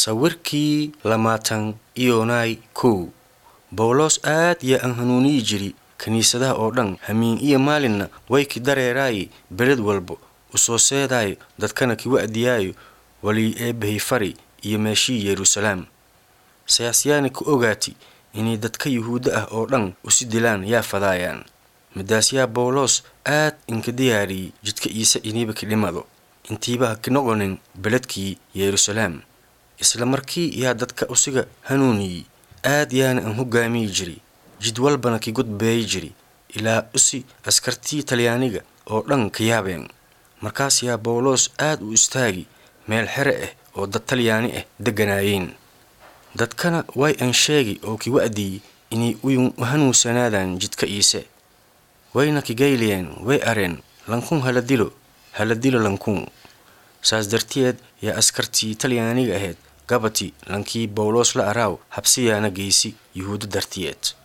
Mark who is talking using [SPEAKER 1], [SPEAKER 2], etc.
[SPEAKER 1] sawirkii lamaatan iyonay kow bawlos aad yaa aan hanuuniyi jiri kiniisadaha oo dhan hamiin iyo maalinna way ki dareeraaye beled walba u soo seedaayo dadkana ki wa'diyaayo walii eebbahay fari iyo meeshii yeruusalaam sayaasyaani ku ogaati inay dadka yuhuudda ah oo dhan usi dilaan yaa fadaayaan midaas yaa bawlos aad inka diyaariyey jidka iise iniiba ki dhimado intiiba ha ki noqonin beledkii yeruusalaam isla markii yaa dadka usiga hanuuniyey aad yaana aan hogaamiyi jiri jid walbana ki gudbeeyi jiri ilaa usi askartii talyaaniga oo dhan ka yaabeen markaas yaa bawlos aad u istaagi meel xere ah oo dad talyaani ah degganaayeen dadkana way aan sheegi oo ki wa'diyey inay uyun u hanuunsanaadaan jidka iise wayna kigayliyeen way areen lankun hala dilo hala dilo lankun saas darteed yaa askartii talyaaniga ahayd gabati lankii bawlos la araaw habsiyaana geysi yuhuuddo dartiyeed